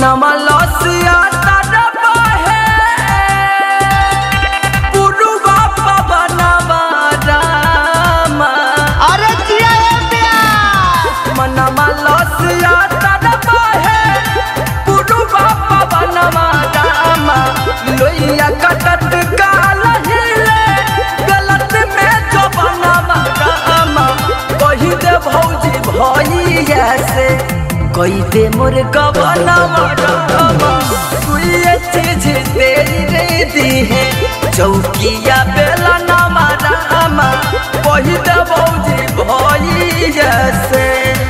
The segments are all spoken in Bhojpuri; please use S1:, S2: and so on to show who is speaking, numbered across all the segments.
S1: मनवा लसिया तरबा है पुरुवा पवनवा रामा
S2: अरे जिया ए प्यार
S1: मनवा लसिया तरबा है पुरुवा पवनवा रामा लोइया कटत काल हिले गलत में जो बनवा रामा कही दे भौजी भैया से कही दे मोर गबनवा रामा सुइए चीज तेरी रे दी है चौकिया बेला नामा रामा कही दे भौजी भैया से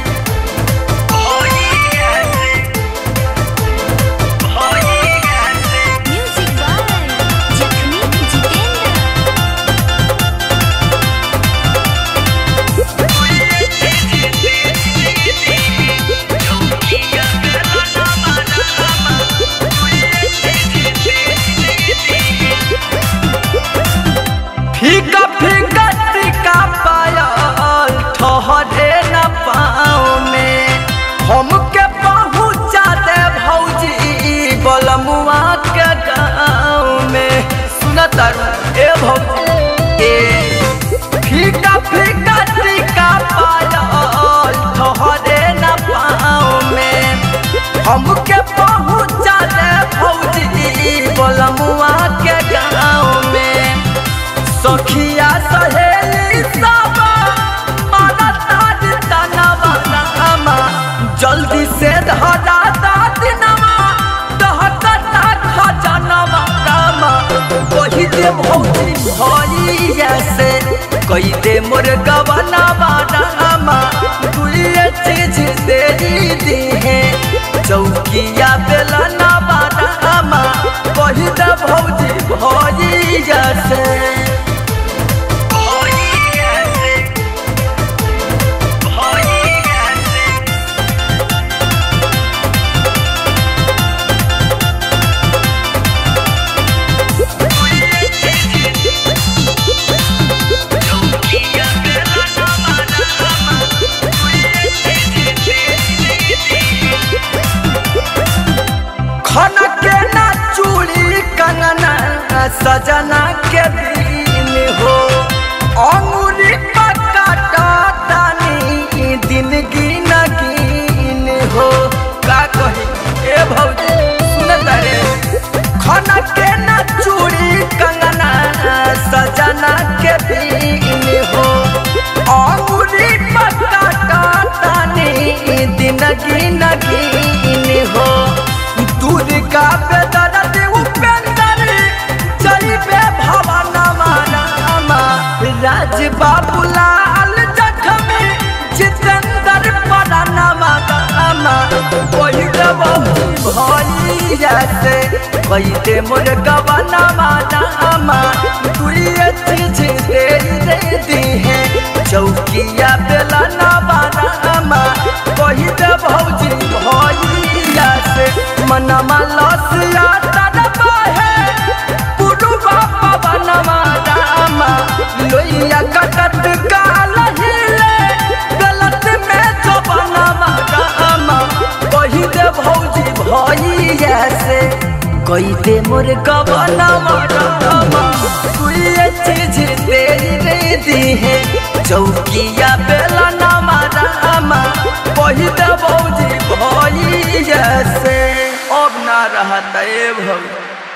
S3: म्यूजिक बाय जखमी जितेंद्र
S1: फीका फीका टिका पायल ठहरे न पाँव में हमके पहुँचा दे भौजी बलमुआ के गाँव में सुनत ए भौजी ए फीका फीका टिका पायल ठहरे न पाँव में हमके पहुँचा दे भौजी बलमुआ के गाँव में सखिया सहेली सब माना ताज तनवा नामा जल्दी से धरा दादिनवा दहकता खजनवा नामा कही दे भौजी भैया से कही दे मोर गवनवा नामा दुइये चीज तेरी दी है चौकिया बेलना नामा कही दे भौजी भैया से खना के ना चूड़ी कंगना सजना के दिन हो अंगूरी पकाटा तानी दिन गिन गिन हो का कही ए भौजी सुनत रे खना के ना चूड़ी कंगना सजना के दिन हो अंगूरी पकाटा तानी दिन गिन गिन हो दूध का बेदरद उपेंद्र चलिबे भवनमा रामा राज बाबू लाल जखमी जितेंद्र परानमा रामा कोई देव भैया से कोई दे मोर गवनमा रामा दुइये चीज तेरी दे दी है चौकिया बेला नवा रामा कोई दे भौजी भैया से मनमा लसिया तड़पा है पुरुबा पवनमा रामा लोइया कटत काल हिले गलत में जो बनवा रामा कही दे भौजी भैया से कही दे मोर गवनमा रामा सुइए चीज तेरी रे दी है चौकिया बेला नामा रामा कही दे भौजी भैया से अब ना रहता ए भौजी